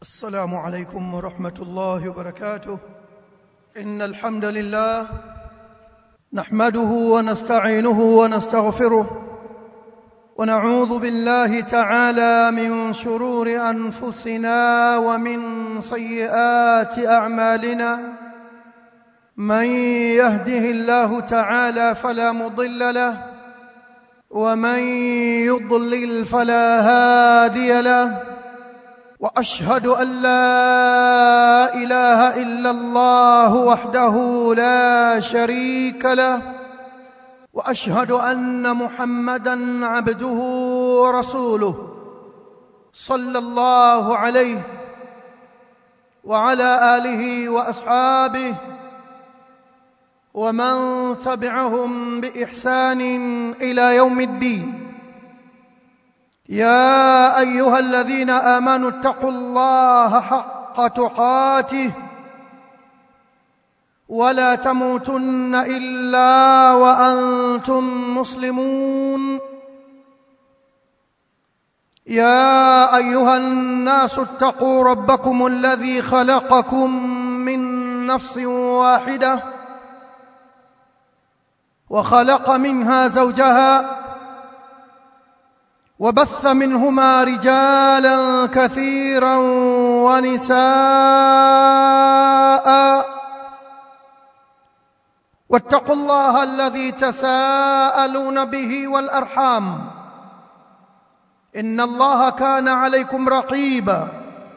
السلام عليكم ورحمة الله وبركاته إن الحمد لله نحمده ونستعينه ونستغفره ونعوذ بالله تعالى من شرور أنفسنا ومن سيئات أعمالنا من يهده الله تعالى فلا مضل له ومن يضلل فلا هادي له واشهد ان لا اله الا الله وحده لا شريك له واشهد ان محمدا عبده ورسوله صلى الله عليه وعلى اله واصحابه ومن تبعهم باحسان الى يوم الدين يا ايها الذين امنوا اتقوا الله حق تقاته ولا تموتن الا وانتم مسلمون يا ايها الناس اتقوا ربكم الذي خلقكم من نفس واحده وخلق منها زوجها وبث منهما رجالا كثيرا ونساء واتقوا الله الذي تساءلون به والارحام ان الله كان عليكم رقيبا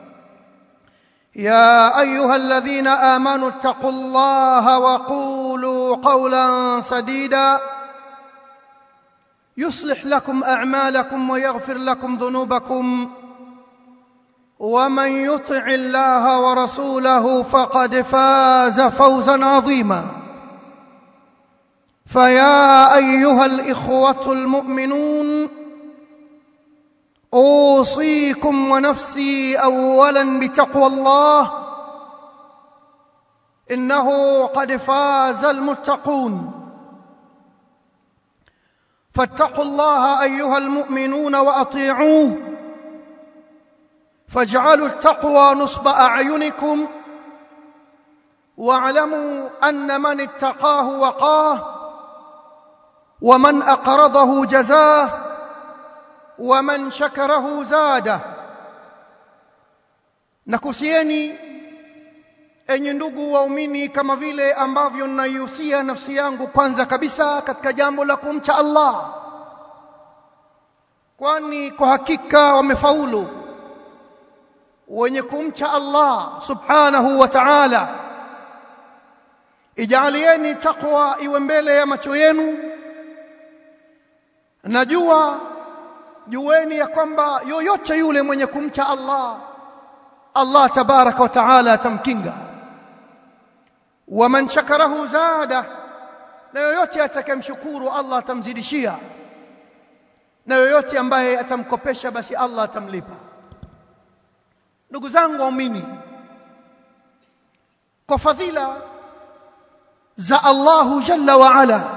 يا ايها الذين امنوا اتقوا الله وقولوا قولا سديدا يصلح لكم اعمالكم ويغفر لكم ذنوبكم ومن يطع الله ورسوله فقد فاز فوزا عظيما فيا ايها الاخوه المؤمنون اوصيكم ونفسي اولا بتقوى الله انه قد فاز المتقون فاتقوا الله ايها المؤمنون واطيعوه فاجعلوا التقوى نصب اعينكم واعلموا ان من اتقاه وقاه ومن اقرضه جزاه ومن شكره زاده nakusieni enyi ndugu waumini kama vile ambavyo ninaihusia nafsi yangu kwanza kabisa katika jambo la kumcha Allah kwani kwa hakika wamefaulu wenye kumcha Allah subhanahu wa ta'ala ijalieni takwa iwe mbele ya macho yenu najua jueni ya kwamba yoyote yule mwenye kumcha Allah Allah tabaraka wa taala atamkinga waman shakarahu zada na yoyote atakayemshukuru Allah atamzidishia na yoyote ambaye atamkopesha basi Allah atamlipa ndugu zangu waumini kwa fadhila za Allahu jalla wa ala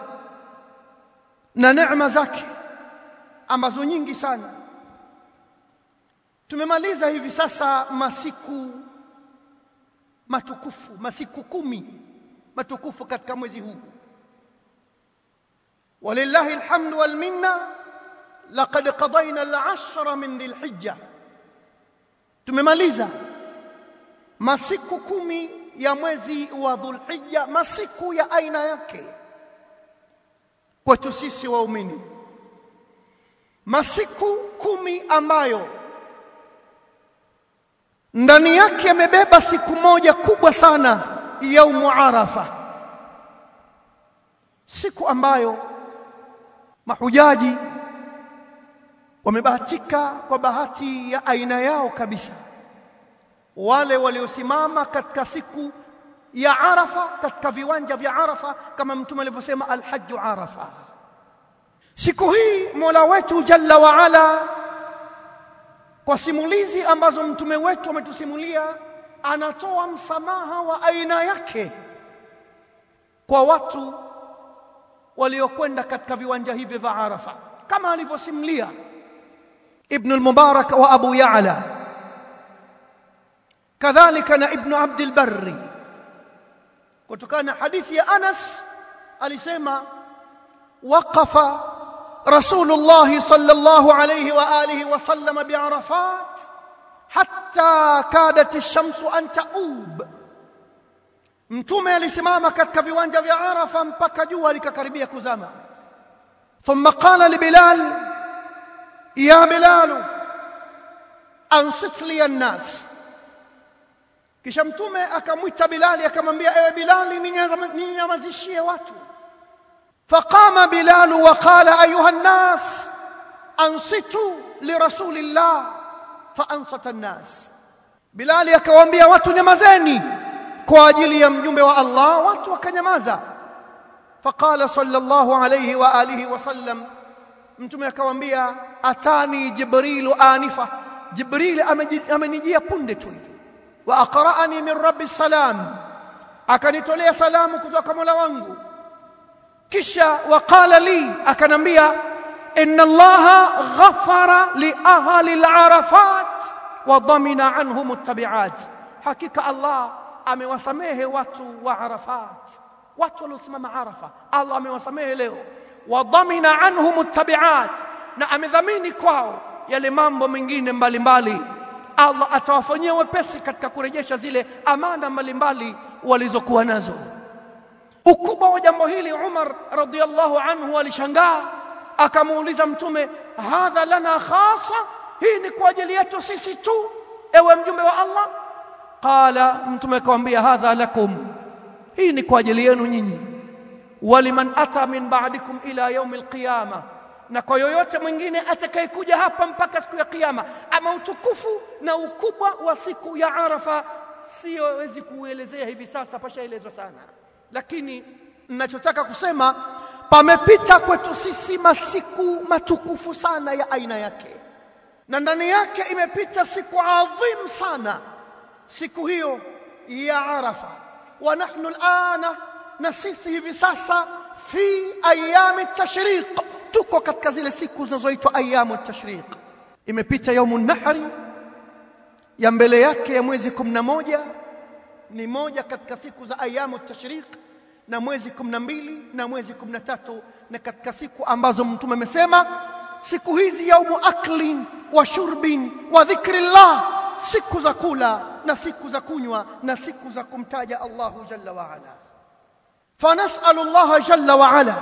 na neema zake ambazo nyingi sana tumemaliza hivi sasa masiku matukufu masiku kumi matukufu katika mwezi huu walillahi alhamdu wal minna laqad qadayna al-ashra min dhil-hijja tumemaliza masiku kumi ya mwezi wa dhulhijja masiku ya aina yake kwetu sisi waumini masiku kumi ambayo ndani yake amebeba siku moja kubwa sana yaumu arafa siku ambayo mahujaji wamebahatika kwa bahati ya aina yao kabisa wale waliosimama katika siku ya arafa katika viwanja vya arafa kama mtume alivyosema alhajju arafa siku hii mola wetu jalla wa ala kwa simulizi ambazo mtume wetu ametusimulia anatoa msamaha wa aina yake kwa watu waliokwenda katika viwanja hivi vya Arafa kama alivyosimulia Ibn al-Mubarak wa Abu Ya'la kadhalika na ibn abd al-barri kutokana na hadithi ya Anas alisema waqafa rasulullah sallallahu alayhi wa alihi wa sallam bi'arafat hatta kadat ash-shamsu an ta'ub mtume alisimama katika viwanja vya Arafa mpaka jua likakaribia kuzama thumma qala li bilal ya bilal ansit li an-nas kisha mtume akamwita bilali akamwambia ewe bilali ninyamazishie watu faqama bilal wa qala ayuha an-nas ansitu li rasulillah fa ansata an-nas bilali akawaambia watu nyamazeni kwa ajili ya mjumbe wa Allah watu wakanyamaza faqala sallallahu alayhi wa alihi wasallam mtume akawaambia atani jibrilu anifa jibril amenijia punde tu hivi wa aqra'ani min rabbi salam akanitolea salamu kutoka Mola wangu kisha waqala li akanambia inna allaha ghafara li ahli al-arafat wa damina anhum at-tabi'at hakika allah amewasamehe watu wa arafat watu waliosimama arafa allah amewasamehe leo wa damina anhum at-tabi'at na amedhamini kwao yale mambo mengine mbalimbali Allah atawafanyia wepesi katika kurejesha zile amana mbalimbali walizokuwa nazo ukubwa wa jambo hili Umar radhiallahu anhu alishangaa akamuuliza mtume hadha lana khasa hii ni kwa ajili yetu sisi tu ewe mjumbe wa Allah qala mtume akamwambia hadha lakum hii ni kwa ajili yenu nyinyi waliman ata min ba'dikum ila yaum alqiyamah na kwa yoyote mwingine atakayekuja hapa mpaka siku ya kiyama ama utukufu na ukubwa wa siku ya Arafa siwezi kuelezea hivi sasa pashaelezwa sana lakini ninachotaka kusema pamepita kwetu sisi masiku matukufu sana ya aina yake na ndani yake imepita siku adhim sana siku hiyo ya Arafa wa nahnu alana na sisi hivi sasa fi ayami tashriq tuko katika zile siku zinazoitwa ayamu tashriq imepita yaumu nahri ya mbele yake ya mwezi 11 ni moja katika siku za ayamu tashriq na mwezi 12 na mwezi 13 na katika siku ambazo mtume amesema siku hizi yaumu aklin wa shurbin wa dhikrillah siku za kula na siku za kunywa na siku za kumtaja Allahu jalla wa ala فنسأل الله جل وعلا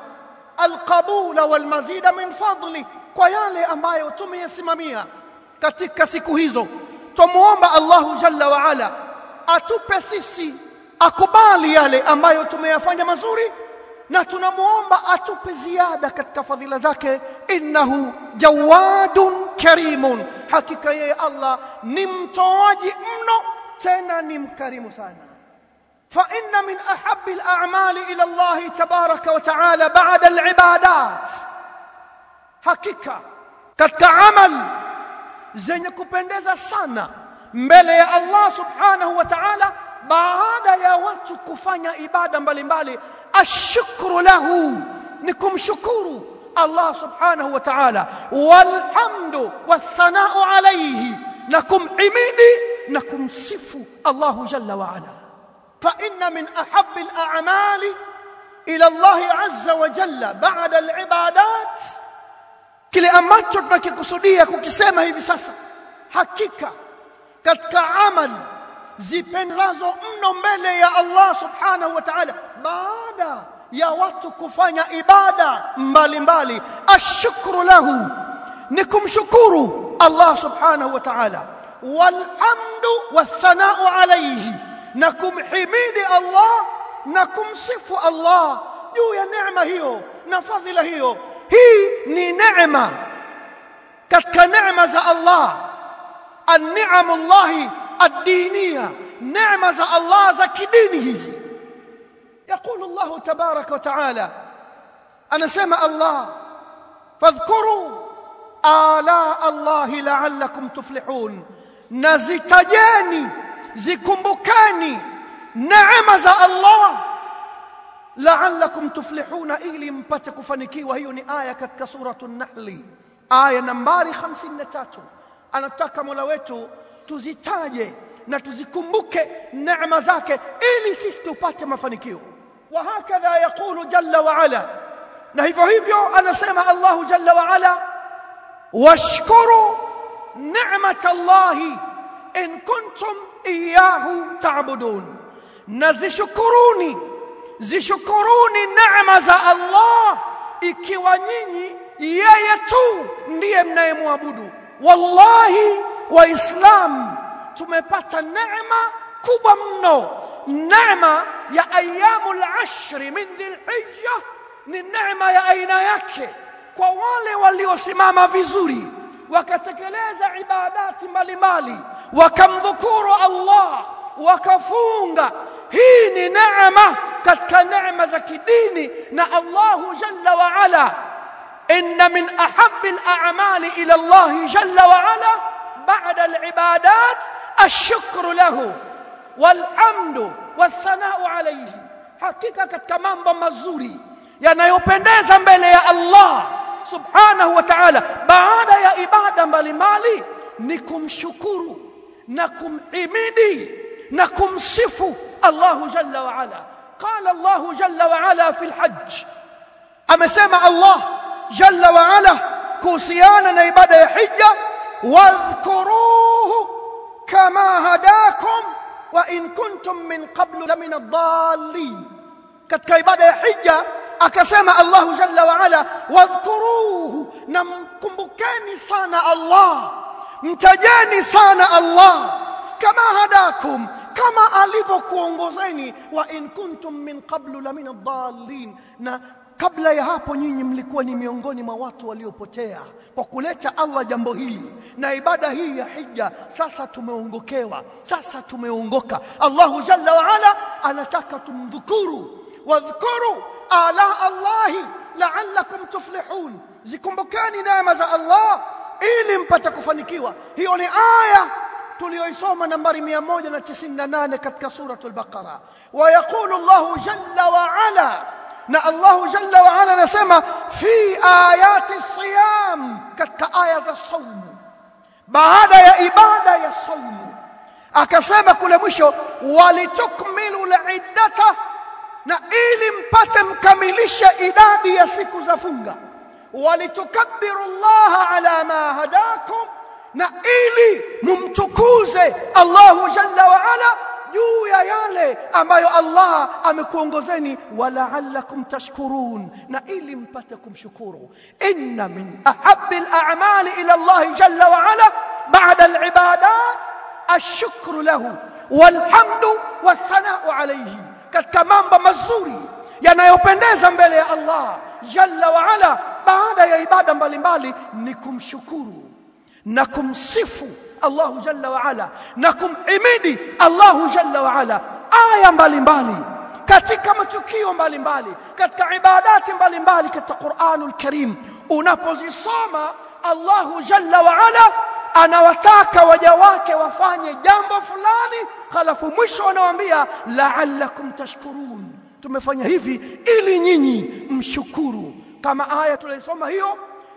القبول والمزيد من فضله kwa yale ambayo tumeyasimamia katika siku hizo tumuomba Allahu jalla wa ala atupe sisi akubali yale ambayo tumeyafanya mazuri na tunamuomba atupe ziada katika fadhila zake innahu jawadun karimun hakika yeye Allah ni mtoaji mno tena ni mkarimu sana فإن من أحب الأعمال إلى الله تبارك وتعالى بعد العبادات hakika katika amal zenye kupendeza sana mbele ya Allah subhanahu wa ta'ala baada ya watu kufanya ibada mbalimbali ashukru lahu ni kumshukuru Allah subhanahu wa ta'ala walhamdu wathanau alayhi na kumhimidi na kumsifu Allah jalla wa ala فإن من أحب الأعمال إلى الله عز وجل بعد العبادات kile ambacho tunakikusudia kukisema hivi sasa hakika katika amali zipendazo mno mbele ya Allah subhanahu wa ta'ala baada ya watu kufanya ibada mbalimbali ashukru lahu ni kumshukuru Allah subhanahu wa ta'ala walhamdu wathanau alayhi na kumhimidi Allah na kumsifu Allah juu ya neema hiyo na fadhila hiyo hii ni neema katika neema za Allah an-ni'am Allah ad-diniya neema za Allah za kidini hizi يقول الله تبارك وتعالى أنا سمع الله فاذكروا آلاء الله لعلكم تفلحون نزتجاني zikumbukeni neema za Allah la'allakum tuflihuna ili mpate kufanikiwa hiyo ni aya katika suratu an-nahl aya nambari 53 anataka Mola wetu tuzitaje na tuzikumbuke neema zake ili sisi tupate mafanikio wa hakadha yaqulu jalla wa ala na hivyo hivyo anasema Allahu jalla wa ala washkuru ni'mat Allahi in kuntum iyyahu ta'budun na zishukuruni zishukuruni neema za Allah ikiwa nyinyi yeye tu ndiye mnayemwabudu wallahi waislam tumepata neema kubwa mno neema ya ayyamul ashri min dhilhijja ni neema ya aina yake kwa wale waliosimama vizuri wakatekeleza ibadati mbalimbali wakamdhukuru Allah wakafunga hii ni neema katika neema za kidini na Allahu jalla wa ala inna min ahabbi al-a'mali ila Allah jalla wa ala ba'da al-ibadat ash-shukru lahu wal-hamdu wath-thana'u alayhi hakika katika mambo mazuri yanayopendeza mbele ya Allah subhanahu wa ta'ala baada ya ibada mbalimbali ni kumshukuru na kumhimidi na kumsifu Allah jalla wa ala qala Allah jalla wa ala fi al-hajj amesema Allah jalla wa ala kuhusiana na ibada ya hija wadhkuruhu kama hadakum wa in kuntum min qablu lamina ad-dallin katika ibada ya hija akasema Allah jalla wa ala wadhkuruhu na mkumbukeni sana Allah mtajeni sana Allah kama hadakum kama alivyokuongozeni wa in kuntum min qablu la min ad-dallin na kabla ya hapo nyinyi mlikuwa ni miongoni mwa watu waliopotea kwa kuleta Allah jambo hili na ibada hii ya hija sasa tumeongokewa sasa tumeongoka Allahu jalla wa ala anataka tumdhukuru wadhkuru ala Allahi la'allakum tuflihun zikumbukeni neema za Allah ili mpate kufanikiwa hiyo ni aya tuliyoisoma nambari 198 katika suratul baqara wa yaqulu Allahu jalla wa ala na Allahu jalla wa ala anasema fi ayati siyam katika aya za saumu baada ya ibada ya saumu akasema kule mwisho walitukmilu liddata na ili mpate mkamilishe idadi ya siku za funga walitukabbiru Allah ala ma hadakum na ili mumtukuze Allahu jalla wa ala juu ya yale ambayo Allah amekuongozeni wala'allakum tashkurun na ili mpate kumshukuru inna min ahabbi al-a'mali ila Allah jalla wa ala ba'da al-ibadat ash-shukru lahu walhamdu wathana'u alayhi katika mambo mazuri yanayopendeza mbele ya Allah jalla wa ala baada ya ibada mbalimbali ni kumshukuru na kumsifu Allahu jalla wa ala na kumhimidi Allahu jalla wa ala aya mbalimbali katika matukio mbalimbali katika ibadati mbalimbali katika Qur'anul Karim unapozisoma Allahu jalla wa ala anawataka waja wake wafanye jambo fulani halafu mwisho anawaambia la'allakum tashkurun tumefanya hivi ili nyinyi mshukuru kama aya tulisoma hiyo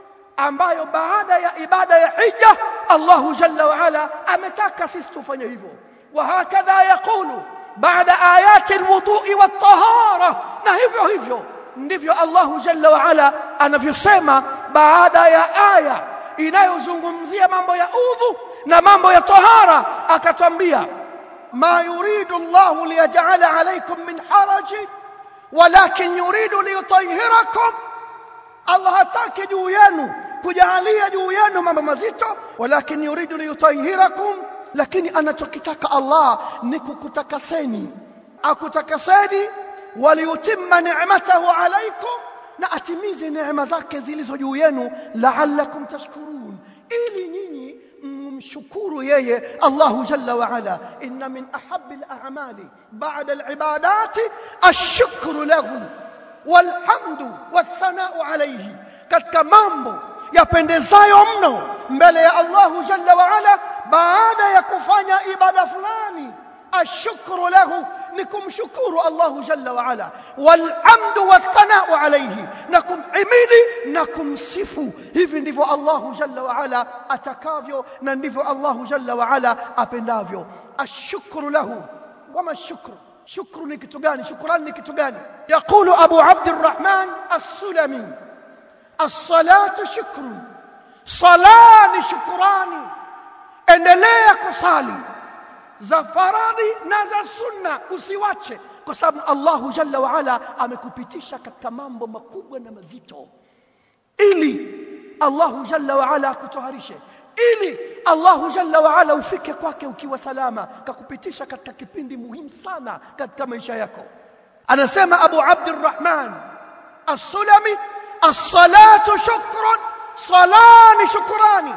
ambayo baada ya ibada ya hija Allahu jalla wa ala ametaka sisi tufanye hivyo wa hakadha yaqulu baada ayati alwudu'i wat-tahara na hivyo hivyo ndivyo Allahu jalla wa ala anavyosema baada ya aya inayozungumzia mambo ya udhu na mambo ya tahara akatwambia ma yuridu Allahu liyaj'ala alaykum min haraji walakin yuridu liyutahhirakum Allah hataki juu yenu kujalia juu yenu mambo mazito walakin yuridu liyutahhirakum lakini anachokitaka Allah ni kukutakaseni akutakaseni waliyutimma ni'matahu alaykum na atimize neema zake zilizo juu yenu la'allakum tashkurun ili nyinyi mshukuru yeye Allahu jalla wa ala inna min ahabbi al-a'mali ba'da al-ibadati ash-shukru lahu walhamdu wathana'u alayhi katika mambo yapendezayo mno mbele ya Allahu jalla wa ala baada ya kufanya ibada fulani ashukru lahu ni kumshukuru Allahu jalla wa ala walhamdu wathanau alayhi na kumhimidi na kumsifu hivi ndivyo Allahu jalla wa ala atakavyo na ndivyo Allahu jalla wa ala apendavyo ashukru lahu wama ashukru shukru ni kitu gani shukrani ni kitu gani yaqulu abu abd الرحمن السلمي الصلاه شكر صلاه shukrani endelea kusali za faradhi na za sunna usiwache kwa sababu Allahu jalla wa ala amekupitisha katika mambo makubwa na mazito ili Allahu jalla wa ala akutoharishe ili Allahu jalla wa ala ufike kwake ukiwa salama kakupitisha katika kipindi muhimu sana katika maisha yako anasema Abu Abdurrahman As-Sulami as-salatu shukrun salani shukrani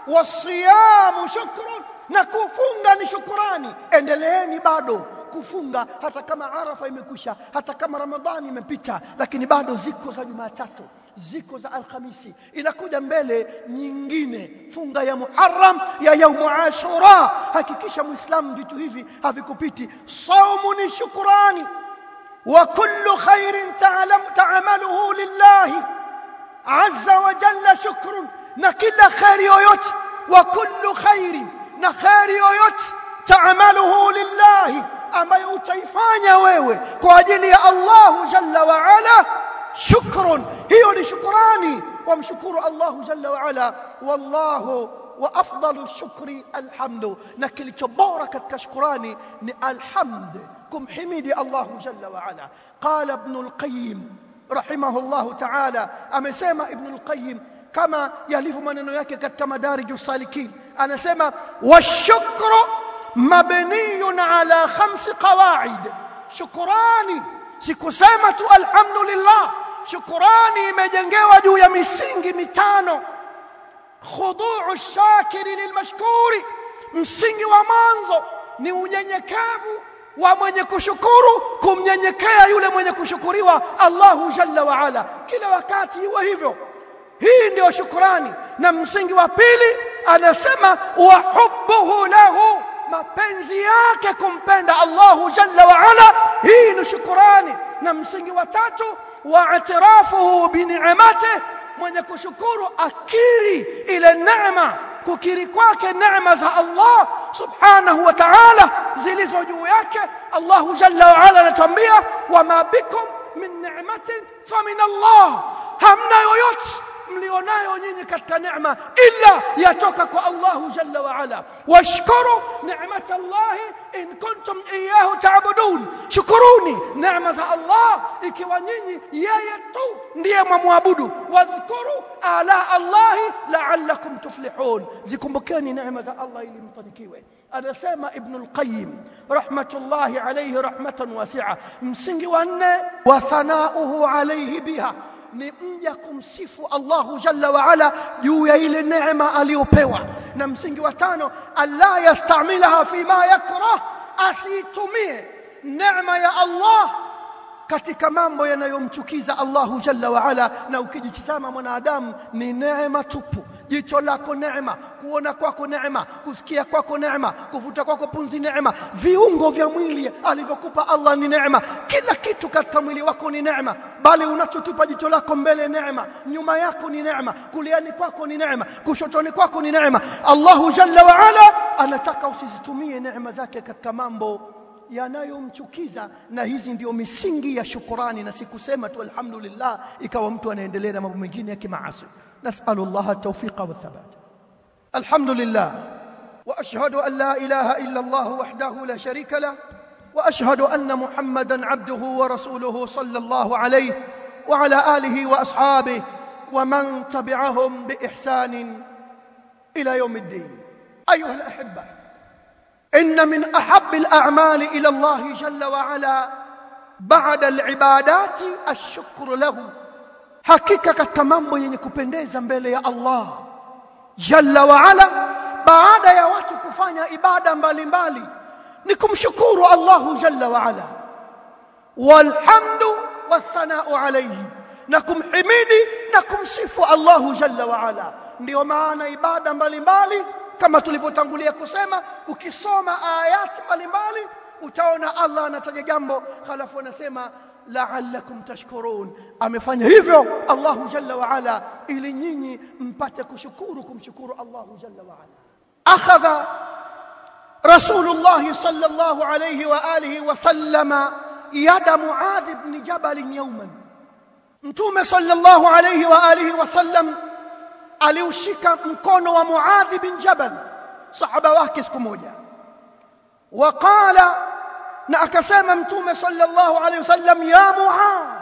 wasiyamu shukrun na kufunga ni shukrani endeleeni bado kufunga hata kama arafa imekwisha hata kama ramadhani imepita lakini bado ziko za jumatatu ziko za alhamisi inakuja mbele nyingine funga ya muharram ya yaumu ashura hakikisha muislamu vitu hivi havikupiti saumu ni shukrani wa kullu khairin ta'lam ta'maluhu lillahi azza wa jalla shukrun na kila khairi yoyote wa kullu khairin na khairi yoyote taamaluhu lillahi ambayo utaifanya wewe kwa ajili ya Allahu jalla wa ala shukrun hiyo ni shukrani wamshukuru Allahu jalla wa ala wallahu wa afdalu shukri alhamdu na kilicho bora katika shukrani ni alhamd kumhimidi Allahu jalla wa ala qala ibn al-qayyim rahimahullahu ta'ala amesema ibn al-qayyim kama yalivyo maneno yake katika madariju salikin anasema washukru mabniyun ala khamsi qawaid shukrani sikusema tu alhamdulillah shukrani imejengewa juu ya misingi mitano khuduu shakiri lilmashkuri msingi wa mwanzo ni unyenyekevu wa mwenye kushukuru kumnyenyekea yule mwenye kushukuriwa Allahu jalla wa ala kila wakati iwe hivyo hii ndio shukrani na msingi wa pili anasema wa hubbuhu lahu mapenzi yake kumpenda Allahu jalla wa ala hii ni shukrani na msingi wa tatu wa atirafuhu bi ni'matihi mwenye kushukuru akiri ile neema kukiri kwake neema za Allah subhanahu wa ta'ala zilizo juu yake Allah jalla wa ala anatuambia wama bikum min ni'matin famin Allah hamna yoyote mlionayo nyinyi katika neema illa yatoka kwa Allahu jalla wa ala washkuru ni'mat Allah in kuntum iyyahu ta'budun shukuruni neema za Allah ikiwa nyinyi yeye tu ndiye mwamwabudu wadhkuru ala Allah la'allakum tuflihun zikumbukeni neema za Allah ili mfanikiwe anasema ibn al-qayyim rahmatullahi alayhi rahmatan wasi'a msingi wa nne wa thanauhu alayhi biha ni mja kumsifu Allahu jalla wa ala juu ya ile neema aliyopewa na msingi wa tano alla yastamilaha fi ma yakrah asitumie neema ya Allah katika mambo yanayomchukiza Allahu jalla wa ala na ukijitazama mwanadamu ni neema tupu jicho lako neema kuona kwako neema kusikia kwako neema kuvuta kwako punzi neema viungo vya mwili alivyokupa Allah ni neema kila kitu katika mwili wako ni neema bali unachotupa jicho lako mbele neema nyuma yako ni neema kuliani kwako ni neema kushotoni kwako ni neema Allahu jalla wa ala anataka usizitumie neema zake katika mambo yanayomchukiza na hizi ndio misingi ya shukurani na sikusema tu alhamdulillah ikawa mtu anaendelea na mambo mengine ya kimaasi nasalu Allah at-tawfiqa wath-thabat alhamdulillah wa ashhadu an la ilaha illa Allah wahdahu la sharika lah wa ashhadu anna Muhammadan abduhu wa rasuluhu sallallahu alayhi wa ala alihi wa ashabihi wa man tabi'ahum bi ihsan ila yawm الدين ايها الاحبه ان من احب الاعمال الى الله جل وعلا بعد العبادات الشكر له hakika katika mambo yenye kupendeza mbele ya Allah jalla wa ala baada ya watu kufanya ibada mbalimbali ni kumshukuru Allah jalla wa ala walhamdu wathanau alayhi na kumhimidi na kumsifu Allah jalla wa ala ndio maana ibada mbalimbali kama tulivyotangulia kusema ukisoma ayati mbalimbali utaona Allah anataja jambo halafu anasema la'allakum tashkurun amefanya hivyo Allahu jalla wa ala ili nyinyi mpate kushukuru kumshukuru Allahu jalla wa ala akhadha Rasulullah sallallahu alayhi wa alihi wa sallama yada Muadh ibn Jabal yawman Mtume sallallahu alayhi wa alihi wa sallam aliushika mkono wa Muadh bin Jabal sahaba wake siku moja waqala na akasema mtume sallallahu alayhi wasallam ya Muadh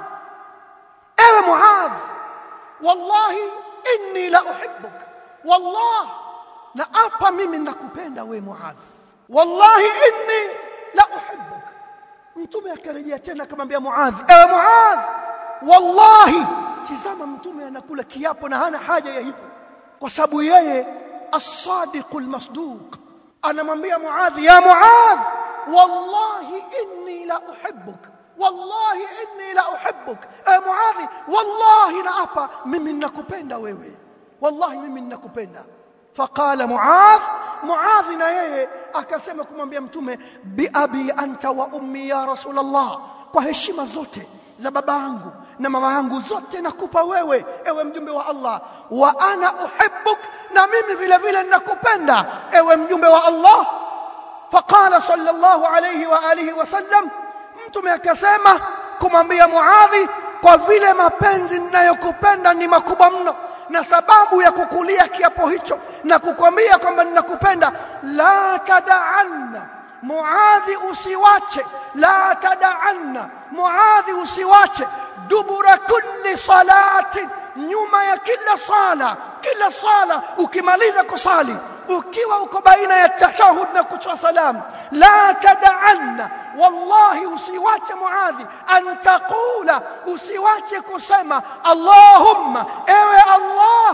ewe Muadh wallahi inni la uhibbuk wallah na apa mimi nakupenda we Muadh wallahi inni la uhibbuk mtume akarejea tena akamwambia Muadh ewe Muadh wallahi tizama mtume anakula kiapo na hana haja ya hivyo kwa sababu yeye as-sadiqul masduq anamwambia Muadh ya Muadh wallahi inni la uhibbuk wallahi inni la uhibbuk eh Muadh wallahi naapa mimi ninakupenda wewe wallahi mimi ninakupenda faqala Muadh Muadh na yeye akasema kumwambia mtume bi abi anta wa ummi ya rasulullah kwa heshima zote za baba yangu na mama yangu zote nakupa wewe ewe mjumbe wa Allah wa ana uhibbuk na mimi vile vile ninakupenda ewe mjumbe wa Allah faqala sallallahu alayhi wa alihi wasallam mtume akasema kumwambia Muadhi kwa vile mapenzi ninayokupenda ni makubwa mno na sababu ya kukulia kiapo hicho na kukwambia kwamba ninakupenda la tada'anna Muadhi usiwache la tada'anna Muadhi usiwache dubura kulli salatin nyuma ya kila sala kila sala ukimaliza kusali ukiwa uko baina ya tashahud na kutoa salam la tada'anna wallahi usiwache muadhi an taqula usiwache kusema allahumma ewe allah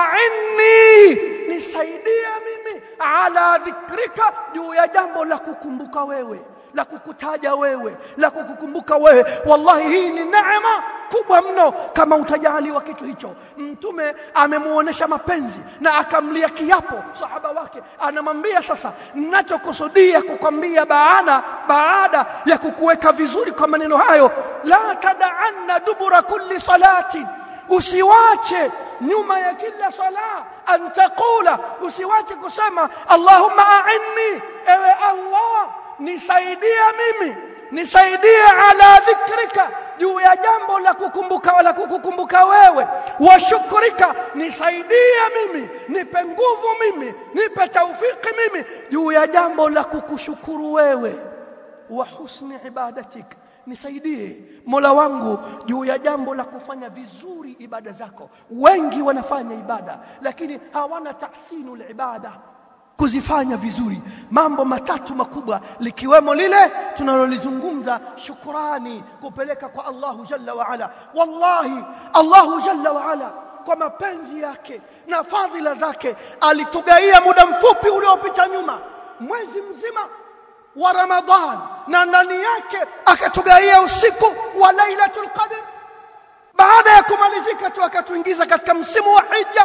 a'inni nisaidie mimi ala dhikrika juu ya jambo la kukumbuka wewe la kukutaja wewe la kukukumbuka wewe wallahi hii ni neema kubwa mno kama utajaliwa kitu hicho mtume amemuonesha mapenzi na akamlia kiapo sahaba wake anamwambia sasa ninachokusudia kukwambia baada baada ya kukuweka vizuri kwa maneno hayo la tada'anna dubura kulli salati usiwache nyuma ya kila sala an taqula usiwache kusema allahumma a'inni ewe allah nisaidie mimi nisaidie ala dhikrika juu ya jambo la kukumbuka wala kukukumbuka wewe wa shukrika nisaidie mimi nipe nguvu mimi nipe taufiki mimi juu ya jambo la kukushukuru wewe wa husni ibadatik nisaidie Mola wangu juu ya jambo la kufanya vizuri ibada zako wengi wanafanya ibada lakini hawana tahsinul ibada kuzifanya vizuri mambo matatu makubwa likiwemo lile tunalolizungumza shukrani kupeleka kwa Allahu jalla wa ala wallahi Allahu jalla wa ala kwa mapenzi yake na fadhila zake alitugaia muda mfupi uliopita nyuma mwezi mzima wa Ramadhan na ndani yake akatugaia usiku wa Lailatul Qadr baada ya kumalizika tu akatuingiza katika msimu wa Hija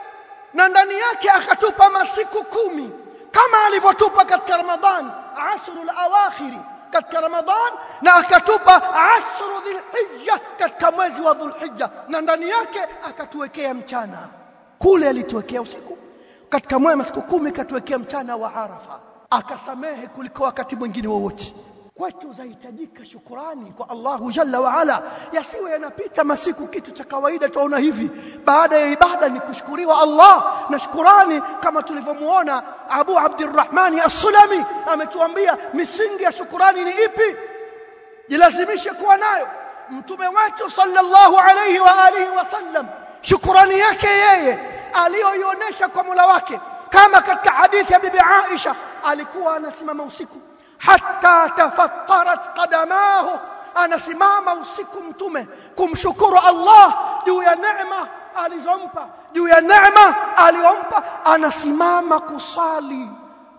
na ndani yake akatupa masiku kumi kama alivyotupa katika Ramadhan ashrul awakhiri katika Ramadhan na akatupa ashru dhulhijja katika mwezi wa dhulhijja na ndani yake akatuwekea mchana kule alituwekea usiku katika mwezi siku kumi katuwekea mchana wa Arafa akasamehe kuliko wakati mwingine wowote kwetu zahitajika shukurani kwa Allahu jalla wa ala yasiwe yanapita masiku kitu cha kawaida tuona hivi baada ya ibada ni kushukuriwa Allah na shukurani kama tulivyomuona Abu Abdurrahmani As-Sulami ametuambia misingi ya shukurani ni ipi jilazimishe kuwa nayo mtume wetu sallallahu alayhi wa alihi wasallam shukurani yake yeye aliyoionyesha kwa Mola wake kama katika hadithi ya bibi Aisha alikuwa anasimama usiku hatta tafattarat qadamahu anasimama usiku mtume kumshukuru Allah juu ya neema alizompa juu ya neema aliyompa anasimama kusali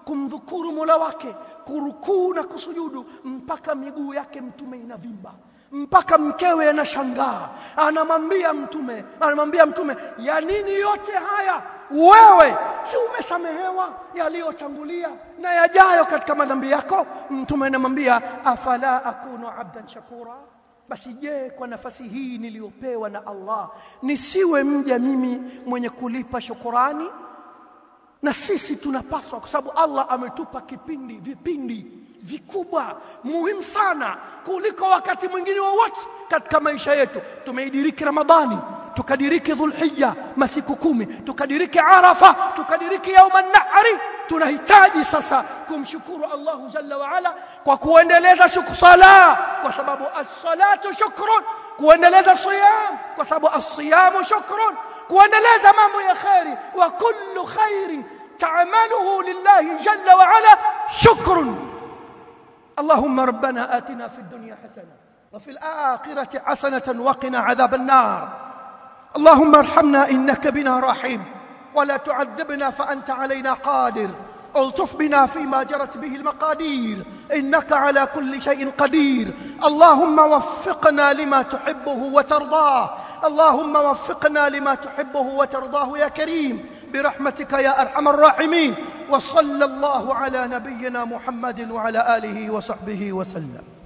kumdhukuru Mola wake kurukuu na kusujudu mpaka miguu yake mtume inavimba mpaka mkewe anashangaa anamwambia mtume anamwambia mtume ya nini yote haya wewe si umesamehewa yaliyotangulia na yajayo katika madhambi yako mtume anamwambia afala akunu abdan shakura basi je kwa nafasi hii niliyopewa na Allah nisiwe mja mimi mwenye kulipa shukurani na sisi tunapaswa kwa sababu Allah ametupa kipindi vipindi vikubwa muhimu sana kuliko wakati mwingine wowote katika maisha yetu tumeidiriki Ramadhani tukadiriki Dhulhijja masiku kumi tukadiriki Arafa tukadiriki yauma nahri tunahitaji sasa kumshukuru Allahu jalla wa ala kwa kuendeleza sala kwa sababu as-salatu shukrun kuendeleza siyam kwa sababu as-siyamu shukrun kuendeleza mambo ya khairi wa kullu khairin ta'maluhu lillahi jalla wa ala shukrun اللهم ربنا آتنا في الدنيا حسنة وفي الآخرة حسنة وقنا عذاب النار اللهم ارحمنا إنك بنا رحيم ولا تعذبنا فأنت علينا قادر الطف بنا فيما جرت به المقادير إنك على كل شيء قدير اللهم وفقنا لما تحبه وترضاه اللهم وفقنا لما تحبه وترضاه يا كريم برحمتك يا أرحم الراحمين وصلى الله على نبينا محمد وعلى آله وصحبه وسلم